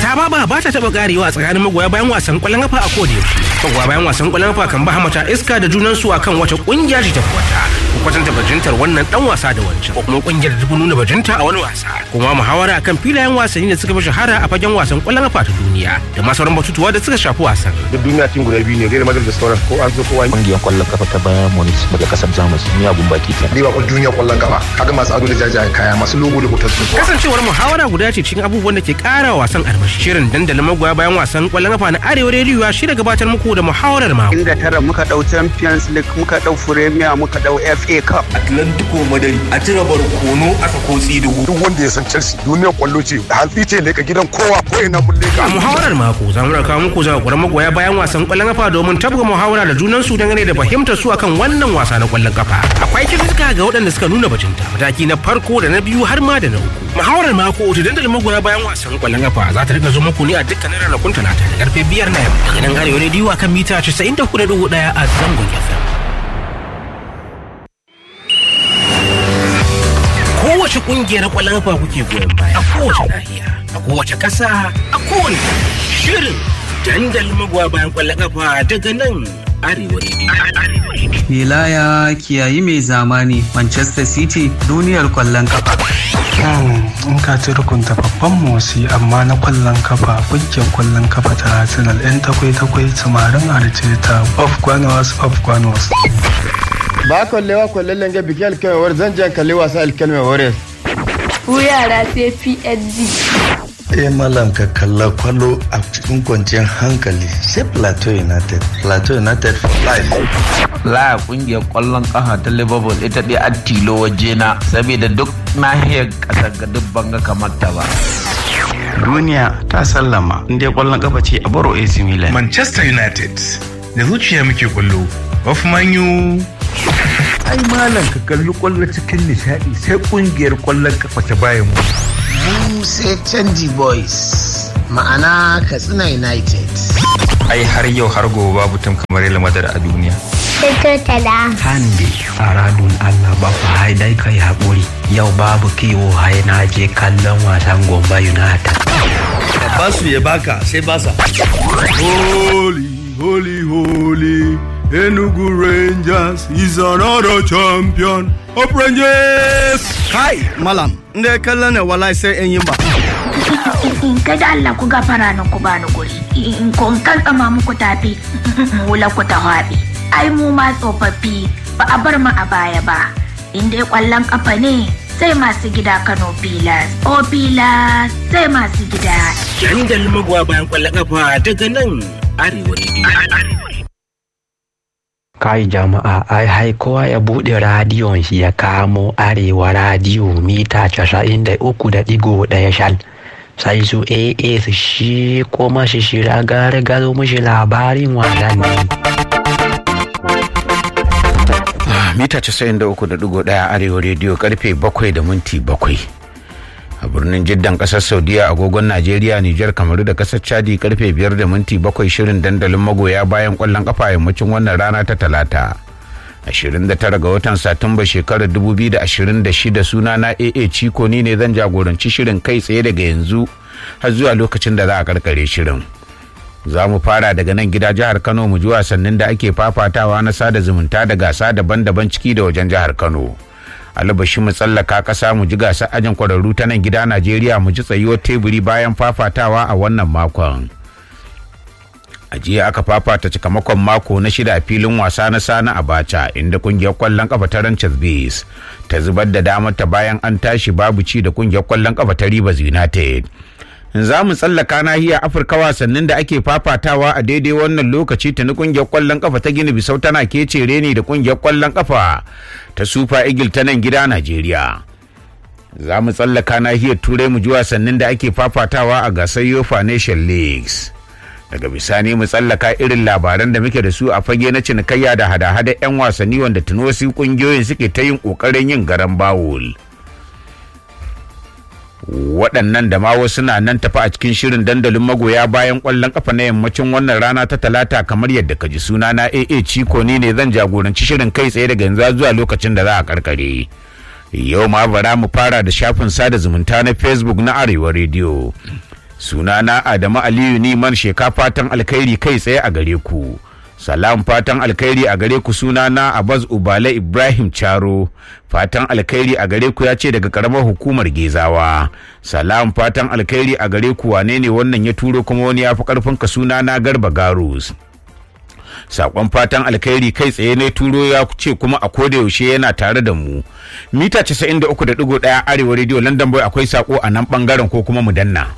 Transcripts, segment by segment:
ta baba ba ta taba karewa tsakanin magoya bayan wasan kwallon kafa a koda yaushe magoya bayan wasan kwallon kafa kan ba hamata iska da junan su akan wata kungiya ce ta kwata ko kwatanta bajintar wannan dan wasa da wancan ko kuma kungiyar da ta nuna bajinta a wani wasa kuma muhawara akan filayen wasanni da suka fi shahara a fagen wasan kwallon kafa ta duniya da ma sauran batutuwa da suka shafi wasan duk duniya cin guda biyu ne Real Madrid da sauran ko an zo kowa kungiyar kwallon kafa ta bayan Munich daga kasar Jamus miyagun baki kenan riba kwallon duniya kwallon kafa kaga masu ado da jajayen kaya masu logo da hoton su kasancewar muhawara guda ce cikin abubuwan da ke kara wasan armashi shirin dandalin magoya bayan wasan kwallon kafa na arewa rediyo ya shirya gabatar muku da muhawarar mako inda tara muka dau champions league muka dau premier muka dau fa cup atlantico madari a cire barkono a sako tsidugu duk wanda ya san chelsea duniyar kwallo ce hantsi ce leka gidan kowa ko ina mun leka a muhawarar mako za mu raka muku zakakuran magoya bayan wasan kwallon kafa domin tabga muhawara da junan su dangane da fahimtar su akan wannan wasa na kwallon kafa akwai kirista ga waɗanda suka nuna bajinta mataki na farko da na biyu har ma da na uku muhawarar mako ta dandalin magoya bayan wasan kwallon kafa za ta rika zo muku ne a dukkanin ranakun talata da karfe biyar na yamma daga nan arewa rediyo akan mita 94.1 a zangon fm kowace kungiyar kwallon kafa kuke goyon baya a kowace nahiya a kowace kasa a kowane shirin dandalin magoya bayan kwallon kafa daga nan arewa rediyo Wilaya kiyayi mai zamani Manchester City duniyar kwallon kafa. in ka ci rukunta babban motsi amma na kwallon kafa kungiyar kwallon kafa ta arsenal yan takwai takwai samarin arteta of gwanos of gwanos ba kwallewa kwallon lenge biki alkalmewar zan jan kalli wasa alkalmewar Ku yara sai PSG. eh malam ka kalla kwallo a cikin kwanciyar hankali sai plateau united plateau united for life laya kungiyar kwallon kafa ta liverpool ita dai a tilo waje na saboda duk nahiyar kasar ga duk banga kamar ta ba Duniya ta sallama inda kwallon kafa ce a baro AC Milan. Manchester United da zuciya muke kwallo of manyu ai malam ka kalli kwallo cikin nishadi sai kungiyar kwallon kafa ta bayan mu mu sai canji boys ma'ana katsina united ai har yau har gobe babu tun kamar Real Madrid a duniya Fito tala. Hande aradun Allah ba ku haidai kai haƙuri yau babu kiwo hai na je kallon wasan Gombe United. Basu ya baka sai basa. Holy, holy, holy. Enugu Rangers is another champion of Rangers. Kai, malam, inda ya kallon ne wallahi sai in yi ba. In ka da Allah ku gafara nan ku bani guri. In kun kan tsama muku tafi wula ku ta haɗe. Ai mu ma tsofaffi ba a bar mu a baya ba. In dai ƙwallon ƙafa ne sai masu gida Kano Pilas. O Pilas sai masu gida. Dandalin magoya bayan ƙwallon ƙafa daga nan Arewa Radio. Kai jama'a ai hai kowa ya buɗe radiyon shi ya kamo arewa radiyo mita casa'in da uku da ɗigo ɗaya shal. Sai su AA su shi kuma shi shira gare gado mushi labarin wasanni. mita 93.1 arewa rediyo karfe 7 da minti 7 a birnin jiddan kasar saudiya agogon najeriya nijar kamaru da kasar chadi karfe 5 da minti 7 shirin dandalin magoya bayan kwallon kafa yammacin wannan rana ta talata 29 ga watan satumba shekarar 2026 suna na aa ciko ni ne zan jagoranci shirin kai tsaye daga yanzu har zuwa lokacin da za a karkare shirin za mu fara daga nan gida jihar kano mu ji wasannin da ake fafatawa na sada zumunta da gasa daban-daban ciki da wajen jihar kano albashi mu tsallaka kasa mu ji gasa ajin kwararru ta nan gida najeriya mu ji tsayuwar teburi bayan fafatawa a wannan makon a jiya aka fafata cikamakon mako na shida a filin wasa na sana abacha inda kungiyar kwallon kafa ta ranches base ta zubar da damar ta bayan an tashi babu ci da kungiyar kwallon kafa ta rivers united za mu tsallaka nahiyar afirka wasannin da ake fafatawa a daidai wannan lokaci ta kungiyar kwallon kafa ta gini bisau tana kece reni da kungiyar kwallon kafa ta super eagle ta nan gida najeriya za mu tsallaka nahiyar turai mu ji wasannin da ake fafatawa a gasar yofa nation leagues daga bisani mu tsallaka irin labaran da muke da su a fage na cinikayya da hada-hada 'yan wasanni wanda tuni wasu kungiyoyin suke ta yin kokarin yin garan bawul. waɗannan da ma wasu na nan tafi a cikin shirin dandalin magoya bayan ƙwallon ƙafa na yammacin wannan rana ta talata kamar yadda ka ji suna na AA Ciko ni ne zan jagoranci shirin kai tsaye daga yanzu zuwa lokacin da za a karkare. Yau ma bara mu fara da shafin sada zumunta na Facebook na Arewa Radio. sunana adamu aliyu niman sheka fatan alkhairi kai tsaye a gare ku salam fatan alkhairi a gare ku sunana abaz ubale ibrahim charo fatan alkhairi a gare ku ya ce daga karamar hukumar gezawa salam fatan alkhairi a gare ku wane ne wannan ya turo kuma wani ya fi karfin ka sunana garba garus sakon fatan alkhairi kai tsaye ne turo ya ce kuma a koda yaushe yana tare da mu mita 93.1 arewa radio london boy akwai sako a nan bangaren ko kuma mu danna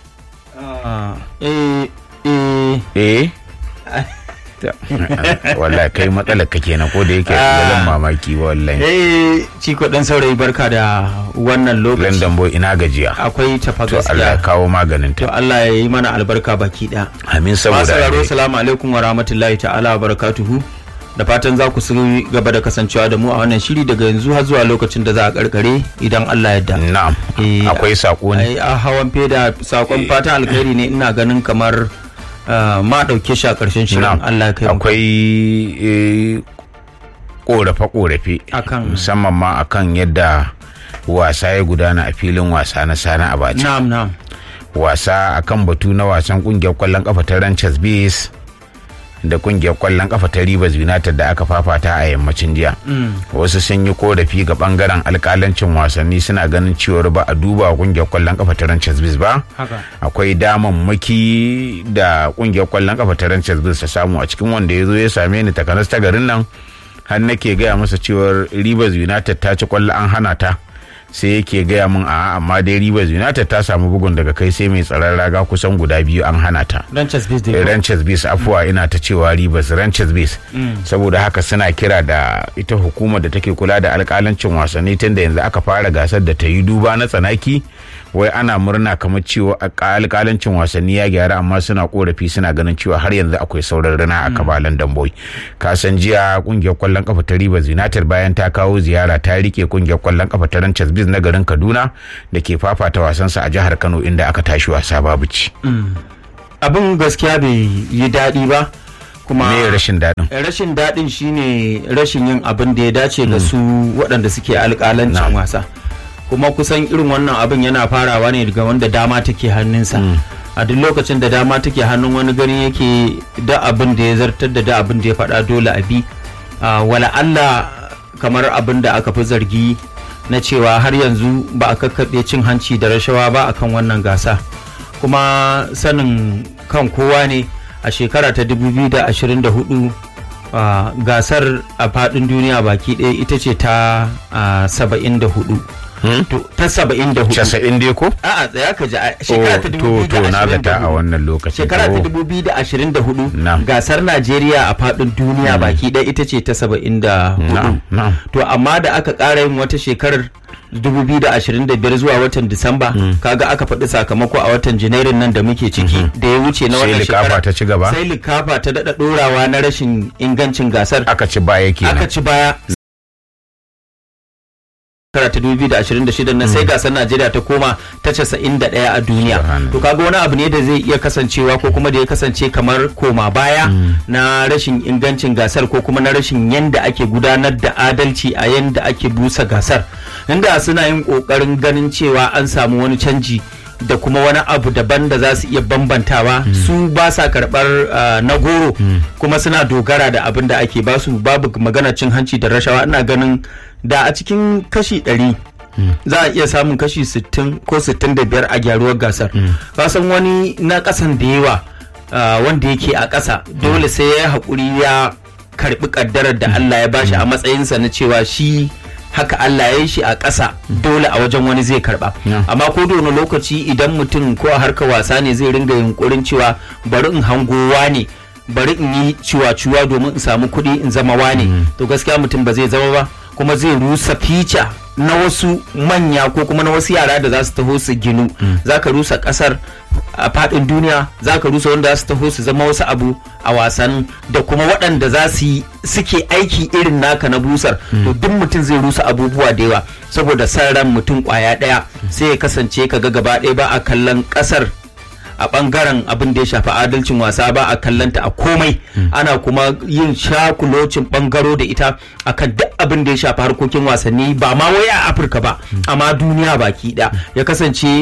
eh eh eh wallahi kai matsalar ka kenan ko da yake zan mamaki ba wallahi eh ciko dan saurayi barka da wannan lokaci london boy ina gajiya akwai tafa to Allah ya kawo maganin to ta Allah ya yi mana albarka baki da amin saboda Masu salamu alaikum wa rahmatullahi ta'ala wa barakatuhu da fatan za ku su gaba da kasancewa da mu a wannan shiri daga yanzu har zuwa lokacin da za a karkare idan Allah ya yarda. na'am akwai sako ne Ai a hawan feda sakon fatan alkhairi ne ina ganin kamar ah, ma dauke shi a karshen shirin Na'am. Allah ya kai mu. akwai eh, korafe-korafe musamman ma akan yadda wasa ya gudana a filin wasa na sana abacha Na'am na'am. wasa akan batu na wasan kungiyar kwallon kafa ta ranches base da kungiyar kwallon kafa ta rivers united da aka fafata a yammacin jiya Mm. wasu sun yi korafi ga bangaren alkalancin wasanni suna ganin cewar ba a duba kungiyar kwallon kafa ta ranches base ba Haka. akwai damammaki da kungiyar kwallon kafa ta ranches base ta samu a cikin wanda ya zo ya same ni takanas ta garin nan har nake gaya masa cewar rivers united ta ci kwallo an hana ta sai yake gaya min a amma dai rivers united ta samu bugun daga kai sai mai tsaron raga kusan guda biyu an hana ta Ranches Biz dai. ranches base afuwa ina ta cewa rivers ranches base Mm. saboda haka suna kira da ita hukumar da take kula da alkalancin wasanni tun da yanzu aka fara gasar da ta yi duba na tsanaki wai ana murna kamar cewa alkalancin wasanni ya gyara amma suna korafi suna ganin cewa har yanzu akwai sauran rana a kabalan damboy kasan jiya kungiyar kwallon kafa ta rivers united bayan ta kawo ziyara ta rike kungiyar kwallon kafa ta ranches biz na garin kaduna da ke fafata wasansa a jihar kano inda aka tashi wasa babu ci Mm. Abin gaskiya bai yi daɗi ba. Kuma me rashin daɗin rashin daɗin shine rashin yin abin da ya dace ga su waɗanda suke alƙalancin wasa kuma kusan irin wannan abin yana farawa ne daga wanda dama take hannunsa a duk lokacin da dama take hannun wani gani yake da abin da ya zartar da da abin da ya faɗa dole a bi Ah, wala Allah kamar abin da aka fi zargi na cewa har yanzu ba a kakkaɓe cin hanci da rashawa ba akan wannan gasa kuma sanin kan kowa ne a shekara ta 2024 ah, gasar a faɗin duniya baki ɗaya ita ce ta ah, 74 To, ta 74 casa'in dai ko a'a tsaya ka ji a shekara ta to to na zata a wannan lokacin shekara ta Oh. 2024 gasar Najeriya a faɗin duniya baki ɗaya ita ce ta 74 Na'am, na'am. to amma da aka ƙara yin wata shekarar 2025 zuwa watan Disamba kaga aka faɗi sakamako a watan Janairun nan da muke ciki da ya wuce na Sai wannan likafa shekara ta ci gaba? sai likafa ta daɗa ɗorawa na rashin ingancin gasar aka ci baya kenan aka ci baya shekara ta 2026 na sai gasar Najeriya ta koma ta 91 a duniya. To kaga wani abu ne da zai iya kasancewa ko kuma da ya kasance kamar koma baya na rashin ingancin gasar ko kuma na rashin yanda ake gudanar da adalci a yanda ake busa gasar. Inda suna yin kokarin ganin cewa an samu wani canji da kuma wani abu daban da za su iya bambantawa su ba sa karɓar ah, na goro kuma suna dogara da abin da ake basu babu magana cin hanci da rashawa ina ganin da a cikin kashi ɗari za a iya samun kashi 60 ko 65 a gyaruwar gasar kasan wani na ƙasan da yawa ah, wanda yake a ƙasa dole sai ya yi haƙuri ya karɓi ƙaddarar da Allah ya bashi a matsayinsa na cewa shi haka Allah ya yi shi a ƙasa dole a wajen wani zai karɓa amma ko da wani lokaci idan mutum ko a harkar wasa ne zai ringa yunkurin cewa bari in hangowa ne bari in yi ciwa-ciwa domin in samu kuɗi in zama wane to gaskiya mutum ba zai zama ba kuma zai rusa fica na wasu manya ko kuma na wasu yara da za su taho su ginu za ka rusa kasar a faɗin duniya za ka rusa wanda za su taho su zama wasu abu a wasan da kuma waɗanda za su yi suke aiki irin naka na busar to duk mutum zai rusa abubuwa da yawa saboda san ran mutum kwaya ɗaya sai ya kasance ka ga gaba ɗaya ba a kallon ƙasar a bangaren abin da ya shafi adalcin wasa ba a kallanta a komai ana kuma yin shakulocin bangaro da ita akan duk abin da ya shafi harkokin wasanni ba ma wai a afirka ba amma duniya baki da ya kasance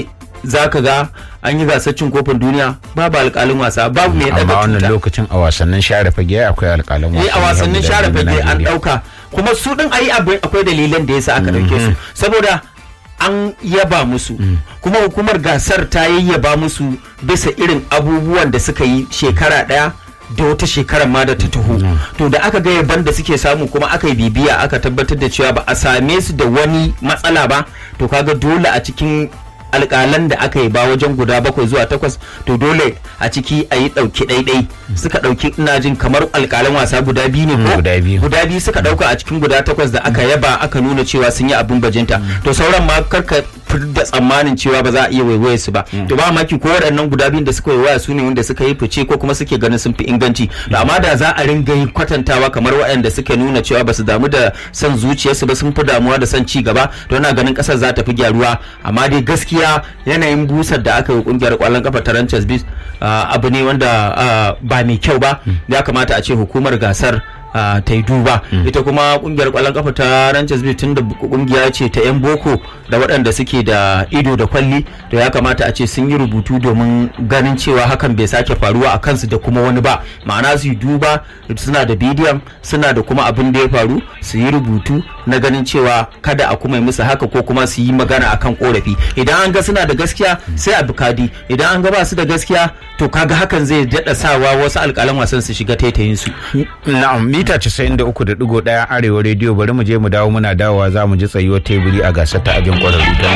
za ka ga an yi gasar cin kofin duniya babu alƙalin wasa babu mai amma daga wannan tuta lokacin a wasannin share fage akwai alƙalan eh a wasannin share fage an dauka kuma su din ayi abu akwai dalilan da yasa aka dauke su saboda an yaba musu kuma hukumar gasar ta yayyaba musu bisa irin abubuwan da suka yi shekara daya da wata shekarar ma da ta taho to da aka ga yaban da suke samu kuma aka yi bibiya aka tabbatar da cewa ba a same su da wani matsala ba to kaga dole a cikin alƙalan da aka yi ba wajen guda bakwai zuwa takwas to dole a ciki a yi ɗauki ɗaiɗai suka ɗauki ina jin kamar alƙalan wasa guda biyu ne ko guda biyu guda biyu suka ɗauka a cikin guda takwas da aka yaba aka nuna cewa sun yi abin bajinta to sauran ma karka da tsammanin cewa ba za a iya waiwaye su ba to ba maki ko waɗannan guda biyun da suka waiwaya su ne wanda suka yi fice ko kuma suke ganin sun fi inganci to amma da za a ringa yin kwatantawa kamar waɗanda suka nuna cewa ba su damu da son zuciyarsu ba sun fi damuwa da son ci gaba to ina ganin ƙasar za ta fi gyaruwa amma dai gaskiya yanayin busar da aka yi kungiyar kwallon kafa ta Ranchers Beach abu ne wanda ba mai kyau ba ya kamata a ce hukumar gasar ta yi duba ita kuma kungiyar kwallon kafa ta Ranchers Beach tun da kungiya ce ta yan boko da waɗanda suke da ido da kwalli to ya kamata a ce sun yi rubutu domin ganin cewa hakan bai sake faruwa a kansu da kuma wani ba ma'ana su yi duba suna da bidiyon suna da kuma abin da ya faru su yi rubutu na ganin cewa kada a kuma yi musu haka ko kuma su yi magana akan korafi idan an ga suna da gaskiya sai a bukadi idan an ga ba su da gaskiya to kaga hakan zai daɗa sawa wasu alƙalan wasan su shiga taitayin su na'am mita 93.1 arewa rediyo bari mu je mu dawo muna dawowa za mu ji tsayuwar teburi a gasar ta ajin kwararru ta